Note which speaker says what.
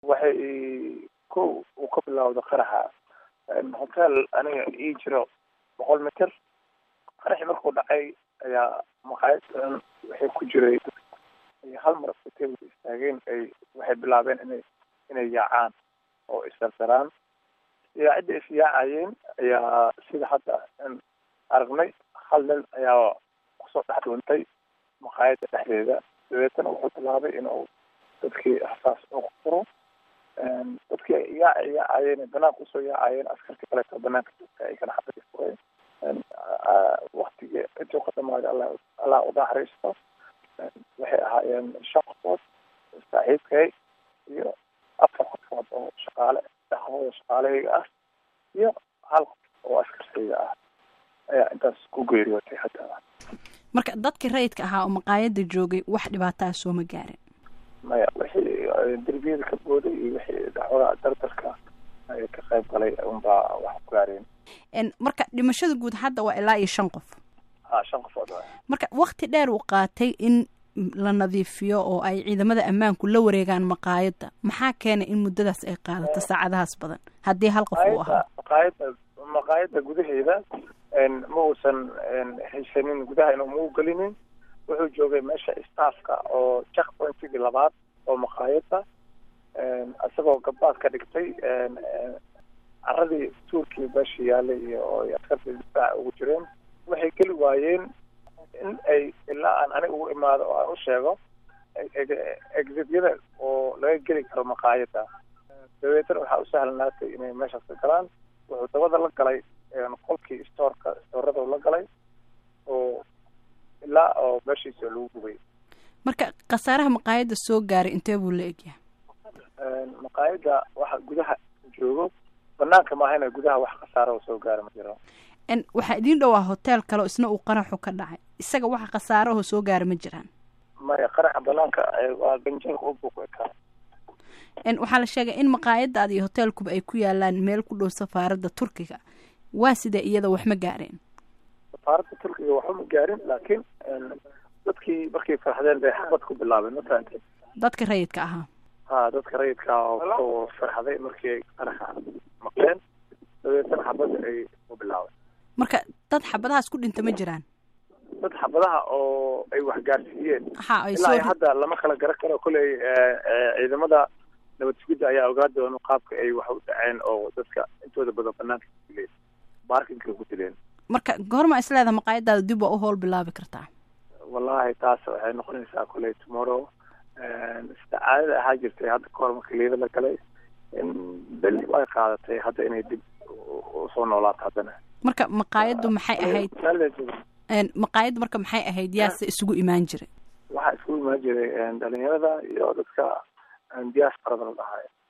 Speaker 1: waxay ko uu ka bilowda qaraxa hotel aniga ii jiro boqol mitir qaraxii markuu dhacay ayaa maqaayad waxay ku jiray hal mar hotelka istaageen ay waxay bilaabeen inay inay yaacaan oo isdardaraan yaacidda is yaacayeen ayaa sida hadda aragnay hal nin ayaa kusoo dhex dhuuntay maqaayadda dhexdeeda dabeetana wuxuu bilaabay inuu dadkii rasaas ugu furo dadkii yaaca yaacayeen banaanka usoo yaacayeen askartii kaleeto banaanka joogta ay kana xabadii fureen waktigii intuu ka dhamaaday alla allah u naxariisto waxay ahaayeen shan qofood saaxiibkay iyo afar qofood oo shaqaale dhexdooda shaqaalahayga ah iyo hal qof oo askartayga ah ayaa intaas ku geeriyootay hadda
Speaker 2: marka dadkii rayidka ahaa oo maqaayadda joogay wax dhibaataa sooma gaarin
Speaker 1: maya wixii derbiyada ka booday iyo wixii dacwada dardarka ay ka qayb galay unbaa wax ku gaareen
Speaker 2: marka dhimashada guud hadda waa ilaa iyo shan qof
Speaker 1: ha shan qofood waay
Speaker 2: marka wakti dheer uu qaatay in la nadiifiyo oo ay ciidamada ammaanku la wareegaan maqaayadda maxaa keenay in muddadaas ay qaadato saacadahaas badan haddii hal qof uu ahaa
Speaker 1: maqaayadda maqaayadda gudaheeda ma uusan haysanin gudaha inuu mau gelinin wuxuu joogay meesha staffka oo check pointigii labaad oo maqaayadda isagoo gabaad ka dhigtay caradii tuurkii meesha yaalay iyo oo askartii difaaca ugu jireen waxay geli waayeen in ay ilaa aan aniga ugu imaado oo aan u sheego exityada oo laga geli karo maqaayadda dabeetana waxaa u sahlanaatay inay meeshaas ka galaan wuxuu dabada la galay qolkii stoorka stoorada la galay oo ilaa oo meeshiisa lagu gubay
Speaker 2: marka khasaaraha maqaayadda soo gaaray intee buu la egyahay
Speaker 1: maqaayadda waxa gudaha joogo banaanka maahayna gudaha wax khasaara oo soo gaara ma jiro
Speaker 2: waxaa idiin dhowaa hotel kale oo isna uu qaraxu ka dhacay isaga waxa khasaarahoo soo gaara ma jiraan
Speaker 1: maya qaraxa banaanka waa ganjeelka u buuq ekaa
Speaker 2: waxaa la sheegay in maqaayadaada iyo hoteelkuba ay ku yaalaan meel ku dhow safaaradda turkiga waa sidee iyada wax ma gaareen
Speaker 1: safaaradda turkiga waxba ma gaarin laakiin dadkii markay farxdeen bay xabad ku bilaabeen ma fahamtay
Speaker 2: dadka rayidka ahaa
Speaker 1: ha dadka rayidka oo farxday markii ay qaraxa maqleen dabeetana xabadda ay ku bilaabeen
Speaker 2: marka dad xabadahaas ku dhinta ma jiraan
Speaker 1: dad xabadaha oo ay wax gaarsiiyeen
Speaker 2: ha ay
Speaker 1: ilaa hadda lama kala garan karo kolley ciidamada nabad sugidda ayaa ogaa doona qaabka ay wax u dhaceen oo dadka intooda badan banaanka ku dileen baarkinka ku dileen
Speaker 2: marka goorma isleedaha maqaayadaada dib waa u howl bilaabi kartaa
Speaker 1: wallahi taas waxay noqonaysaa kolley tomorrow sida caadada ahaa jirtay hadda kahor marka liida la galay beli ay qaadatay hadda inay dib usoo noolaato haddana
Speaker 2: marka maqaayaddu maxay ahayd maqaayaddu marka maxay ahayd yaase isugu imaan jiray
Speaker 1: waxaa isugu imaan jiray dhalinyarada iyo dadka diasporada la dhahayo